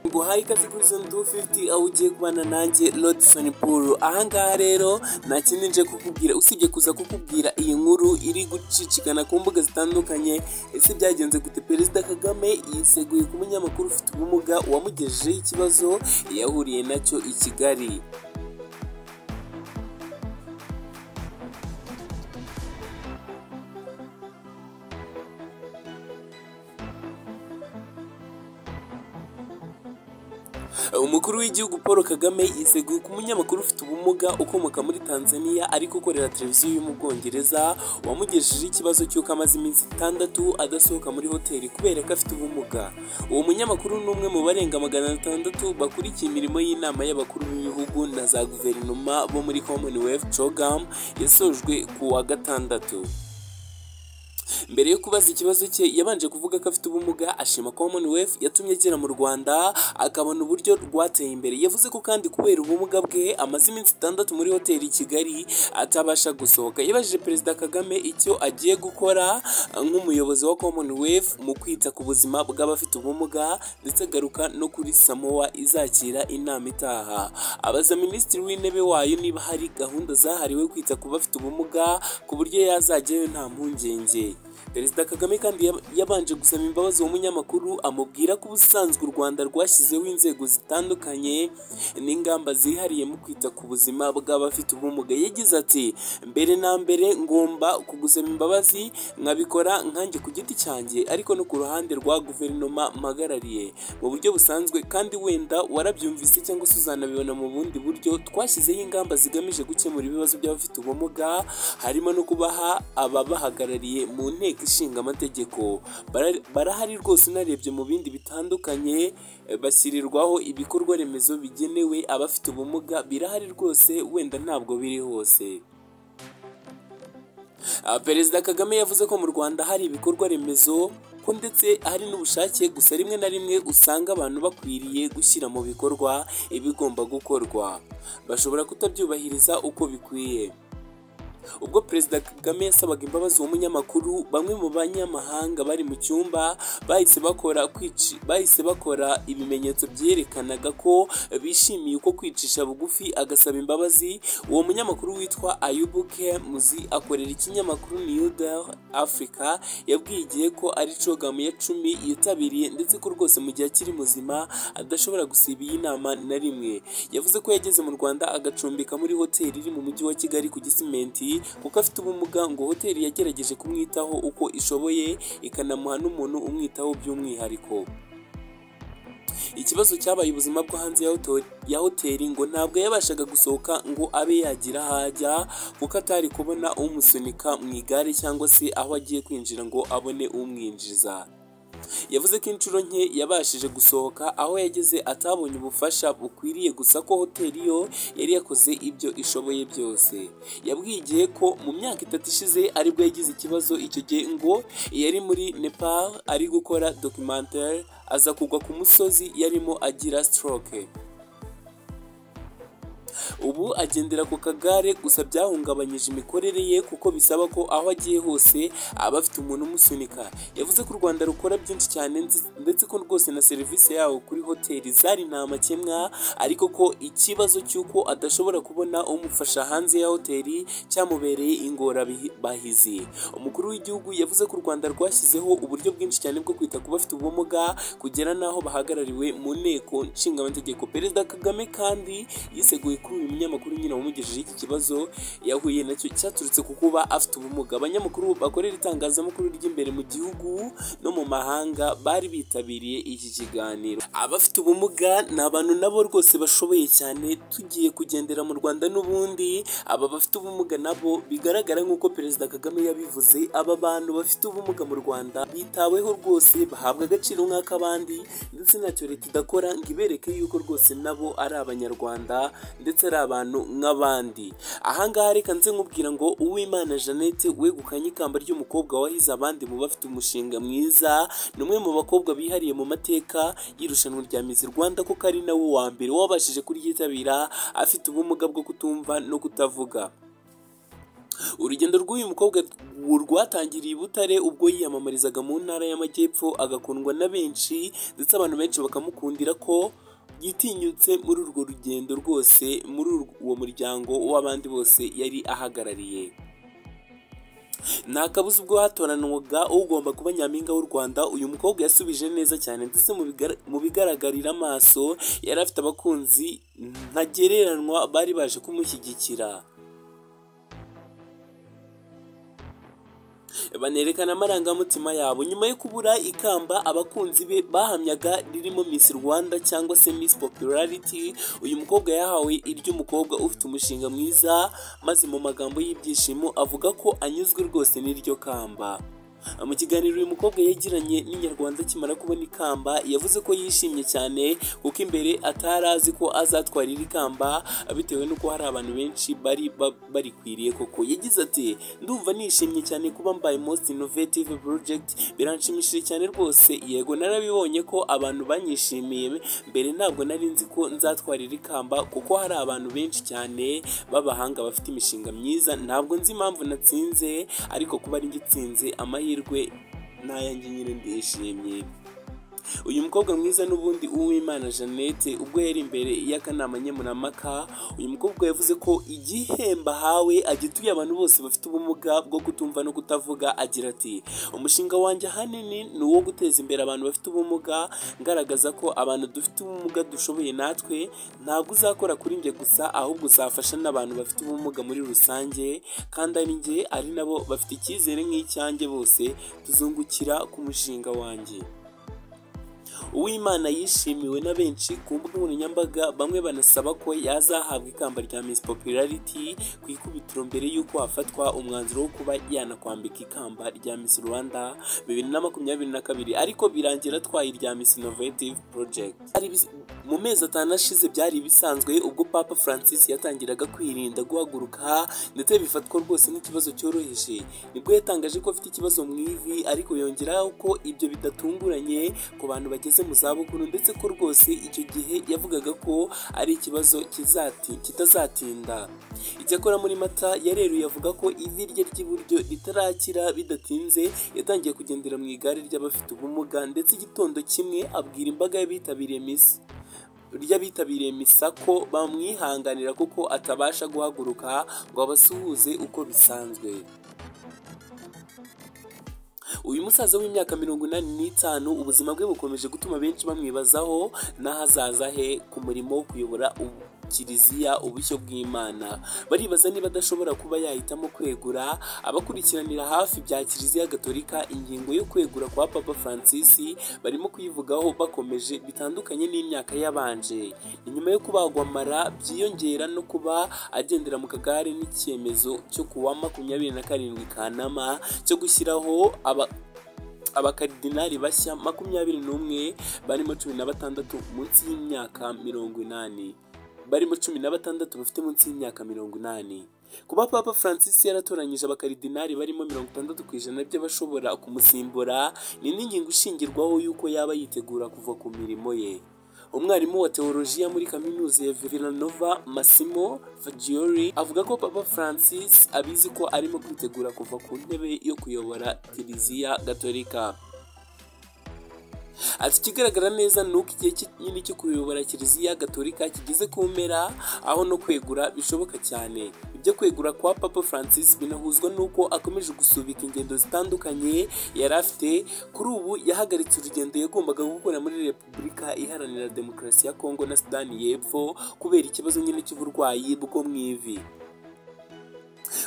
nguhaye ikaze kuri zone 250 aho ugiye kubana nanjye Rodson Paul ahangaha rero nta kindi nje kukubwira usibye kuza kukubwira iyi nkuru iri gucicikana ku mbuga zitandukanye ese byagenze gute Perezida Kagame yiseguye ku munyamakuru ufite ubumuga wamugejejeho ikibazo yahuriye nacyo i Kigali umukuru w'igihugu paul kagame yiseguye ku munyamakuru ufite ubumuga ukomoka muri tanzania ariko ukorera televiziyo yo mu bwongereza wamugejejeho ikibazo cy'uko amaze iminsi itandatu adasohoka muri hoteli kubera ko afite ubumuga uwo munyamakuru ni umwe mu barenga magana atandatu bakurikiye imirimo y'inama y'abakuru b'ibihugu na za guverinoma bo muri commonwealth program yasojwe ku wa gatandatu mbere yo kubaza ikibazo cye yabanje kuvuga ko afite ubumuga ashima commonwealth yatumye agera mu rwanda akabona uburyo rwateye imbere yavuze ko kandi kubera ubumuga bwe amaze iminsi itandatu muri hoteli i kigali atabasha gusohoka yabajije perezida kagame icyo agiye gukora nk'umuyobozi wa commonwealth mu kwita ku buzima bw'abafite ubumuga ndetse agaruka no kuri samowa izakira inama itaha abaza minisitiri w'intebe wayo niba hari gahunda zahariwe kwita ku bafite ubumuga ku buryo yazajyayo nta mpungenge perezida kagame kandi yabanje gusaba imbabazi uwo munyamakuru amubwira ko ubusanzwe u rwanda rwashyizeho inzego zitandukanye n'ingamba zihariye mu kwita ku buzima bw'abafite ubumuga yagize ati mbere na mbere ngomba kugusaba imbabazi nkabikora nkanjye ku giti cyanjye ariko no ku ruhande rwa guverinoma mpagarariye mu buryo busanzwe kandi wenda warabyumvise cyangwa se uzanabibona mu bundi buryo twashyizeho ingamba zigamije gukemura ibibazo by'abafite ubumuga harimo no kubaha ababahagarariye mu nteko ishinga amategeko barahari rwose unarebye mu bindi bitandukanye bashyirirwaho ibikorwa remezo bigenewe abafite ubumuga birahari rwose wenda ntabwo biri hose perezida kagame yavuze ko mu rwanda hari ibikorwa remezo ko ndetse hari n'ubushake gusa rimwe na rimwe usanga abantu bakwiriye gushyira mu bikorwa ibigomba gukorwa bashobora kutabyubahiriza uko bikwiye ubwo perezida kagame yasabaga imbabazi uwo munyamakuru bamwe mu banyamahanga bari mu cyumba bahise bakora kwici bahise bakora ibimenyetso byerekanaga ko bishimiye uko kwicisha bugufi agasaba imbabazi uwo munyamakuru witwa ayubu kemuzi akorera ikinyamakuru new del africa yabwiye igihe ko ari cogamu ya cumi yitabiriye ndetse ko rwose mu gihe akiri muzima adashobora gusiba iyi nama na rimwe yavuze ko yageze mu rwanda agacumbika muri hoteli iri mu mujyi wa kigali ku gisimenti kuko afite ubumuga ngo hoteli yagerageje kumwitaho uko ishoboye ikanamuha n'umuntu umwitaho by'umwihariko ikibazo cyabaye ubuzima bwo hanze ya hoteli ngo ntabwo yabashaga gusohoka ngo abe yagira aho ajya kuko atari kubona umusunika mu igare cyangwa se aho agiye kwinjira ngo abone umwinjiza yavuze ko inshuro nke yabashije gusohoka aho yageze atabonye ubufasha bukwiriye gusa ko hoteli yo yari yakoze ibyo ishoboye byose yabwiye igihe ko mu myaka itatu ishize aribwo yagize ikibazo icyo gihe ngo yari muri nepal ari gukora documentaire aza kugwa ku musozi yarimo agira stroke ubu agendera ku kagare gusa byahungabanyije imikorere ye kuko bisaba ko aho agiye hose aba afite umuntu umusunika yavuze ko u rwanda rukora byinshi cyane ndetse ko rwose na serivisi yawo kuri hoteli zari nta makemwa ariko ko ikibazo cy'uko adashobora kubona umufasha hanze ya hoteli cyamubereye ingorabahizi umukuru w'igihugu yavuze ko u rwanda rwashyizeho uburyo bwinshi cyane bwo kwita ku bafite ubumuga kugera n'aho bahagarariwe mu nteko nshingamategeko perezida kagame kandi yiseguye kuri uyu munyamakuru nyine wamugejejeho iki kibazo yahuye nacyo cyaturutse ku kuba afite ubumuga abanyamakuru bakorera itangazamakuru ry'imbere mu gihugu no mu mahanga bari bitabiriye iki kiganiro abafite ubumuga ni abantu nabo rwose bashoboye cyane tugiye kugendera mu rwanda n'ubundi aba bafite ubumuga nabo bigaragara nk'uko perezida kagame yabivuze aba bantu bafite ubumuga mu rwanda bitaweho rwose bahabwa agaciro nk'ak'abandi ndetse ntacyo leta idakora ngo ibereke yuko rwose nabo ari abanyarwanda ndetse ari abantu nk'abandi ahangaha reka nze nkubwira ngo uwimana jeannette wegukanye ikamba ry'umukobwa wahize abandi mu bafite umushinga mwiza ni umwe mu bakobwa bihariye mu mateka y'irushanwa rya mizi rwanda kuko ari nawe wa mbere wabashije kuryitabira afite ubumuga bwo kutumva no kutavuga urugendo rw'uyu mukobwa rwatangiriye i butare ubwo yiyamamarizaga mu ntara y'amajyepfo agakundwa na benshi ndetse abantu benshi bakamukundira ko yitinyutse muri urwo rugendo rwose muri uwo muryango w'abandi bose yari ahagarariye nta kabuza ubwo hatoranwaga ugomba kuba nyampinga w'u rwanda uyu mukobwa yasubije neza cyane ndetse mu bigaragarira amaso yari afite abakunzi ntagereranwa bari baje kumushyigikira banerekana amarangamutima yabo nyuma yo kubura ikamba abakunzi be bahamyaga ririmo Miss Rwanda cyangwa se Miss Popularity uyu mukobwa yahawe iry'umukobwa ufite umushinga mwiza maze mu magambo y'ibyishimo avuga ko anyuzwe rwose n'iryo kamba mu kiganiro uyu mukobwa yagiranye n'inyarwanda akimara kubona ikamba yavuze ko yishimye cyane kuko imbere atari azi ko azatwara iri kamba bitewe n'uko hari abantu benshi bari barikwiriye koko yagize ati ndumva nishimye cyane kuba mbaye most innovative project biranshimishije cyane rwose yego narabibonye ko abantu banyishimiye mbere ntabwo nari nzi ko nzatwara iri kamba kuko hari abantu benshi cyane b'abahanga bafite imishinga myiza ntabwo nzi impamvu natsinze ariko kuba ari ngitsinze amahirwe amahirwe n'ayanjye nyine ndishimye uyu mukobwa mwiza n'ubundi uwimana jeannette ubwo yari imbere y'akanama nkemurampaka uyu mukobwa yavuze ko igihembo ahawe agituye abantu bose bafite ubumuga bwo kutumva no kutavuga agira ati umushinga wanjye ahanini ni uwo guteza imbere abantu bafite ubumuga ngaragaza ko abantu dufite ubumuga dushoboye natwe ntabwo uzakora kuri njye gusa ahubwo uzafasha n'abantu bafite ubumuga muri rusange kandi ari njye ari nabo bafite icyizere nk'icyanjye bose tuzungukira ku mushinga wanjye uwimana yishimiwe na benshi ku mbuga nkoranyambaga bamwe banasaba ko yazahabwa ikamba rya Miss Popularity ku ikubitiro mbere y'uko hafatwa umwanzuro wo kuba yanakwambika ikamba rya Miss Rwanda bibiri na makumyabiri na kabiri ariko birangira atwaye irya Miss Innovative Project mu mezi atanu ashize byari bisanzwe ubwo Papa Francis yatangiraga kwirinda guhaguruka ndetse bifatwa rwose nk'ikibazo cyoroheje nibwo yatangaje ko afite ikibazo mu ivi ariko yongeraho ko ibyo bidatunguranye ku bantu bageze mu zabukuru ndetse ko rwose icyo gihe yavugaga ko ari ikibazo kitazatinda icyakora muri mata yareruye avuga ko ivi rye ry'iburyo ritarakira bidatinze yatangiye kugendera mu igare ry'abafite ubumuga ndetse igitondo kimwe abwira imbaga y'abitabiriye misa ry'abitabiriye misa ko bamwihanganira kuko atabasha guhaguruka ngo abasuhuze uko bisanzwe uyu musaza w'imyaka mirongo inani n'itanu ubuzima bwe bukomeje gutuma benshi bamwibazaho n'ahazaza he ku murimo wo kuyobora kiliziya ubushyo bw'imana baribaza niba adashobora kuba yahitamo kwegura abakurikiranira hafi bya kiliziya gatolika ingingo yo kwegura kwa papa francis barimo kuyivugaho bakomeje bitandukanye n'imyaka yabanje ni nyuma yo kubagwa mara byiyongera no kuba agendera mu kagare n'icyemezo cyo kuwa makumyabiri na karindwi kanama cyo gushyiraho aba abakaridinari bashya makumyabiri n'umwe barimo cumi na batandatu munsi y'imyaka mirongo inani barimo cumi na batandatu bafite munsi y'imyaka mirongo inani kuba papa francis yaratoranyije abakaridinari barimo mirongo itandatu ku ijana by'abashobora kumusimbura ni n'ingingo ishingirwaho y'uko yaba yitegura kuva ku mirimo ye umwarimu wa teolojiya muri kaminuza ya villanova massimo fagioli avuga ko papa francis abizi ko arimo kwitegura kuva ku ntebe yo kuyobora kiliziya gatolika ati ikigaragara neza ni uko igihe kinini cyo kuyobora kiliziya gatolika kigeze ku mpera aho no kwegura bishoboka cyane ibyo kwegura kwa papa francis binahuzwa n'uko akomeje gusubika ingendo zitandukanye yari afite kuri ubu yahagaritse urugendo yagombaga gukora muri repubulika iharanira demokarasi ya kongo na sudani y'epfo kubera ikibazo nyine cy'uburwayi bwo mu ivi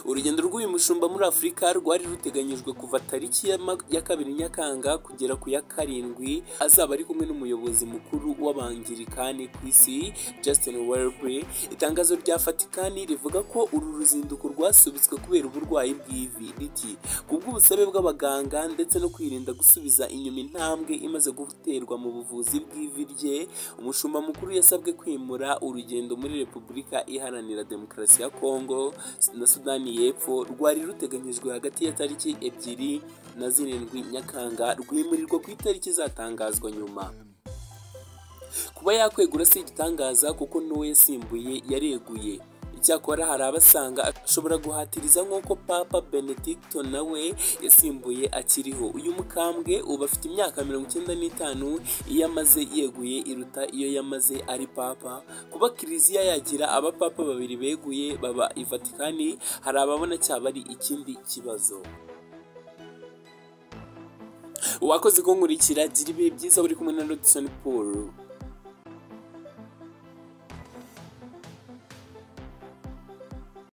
urugendo rw'uyu mushumba muri afurika rwari ruteganyijwe kuva tariki ya kabiri nyakanga kugera ku ya karindwi azaba ari kumwe n'umuyobozi mukuru w'abangirikani ku isi justin welby itangazo rya fatikani rivuga ko uru ruzinduko rwasubitswe kubera uburwayi bw'ivi riti kubw'ubusabe bw'abaganga ndetse no kwirinda gusubiza inyuma intambwe imaze guterwa mu buvuzi bw'ivi rye umushumba mukuru yasabwe kwimura urugendo muri repubulika iharanira demokarasi ya kongo na sudani y'epfo rwari ruteganyijwe hagati ya tariki ebyiri na zirindwi nyakanga rwimurirwa ku itariki izatangazwa nyuma kuba yakwegura si igitangaza kuko n'uwo yasimbuye yareguye icyakora hari abasanga ashobora guhatiriza nk'uko papa benedicto nawe yasimbuye akiriho uyu mukambwe ubu afite imyaka mirongo icyenda n'itanu iyo amaze yeguye iruta iyo yamaze ari papa kuba kiliziya yagira abapapa babiri beguye baba i vatikani hari ababona cyaba ari ikindi kibazo wakoze kunkurikira gira ibihe byiza uri kumwe na rodison paul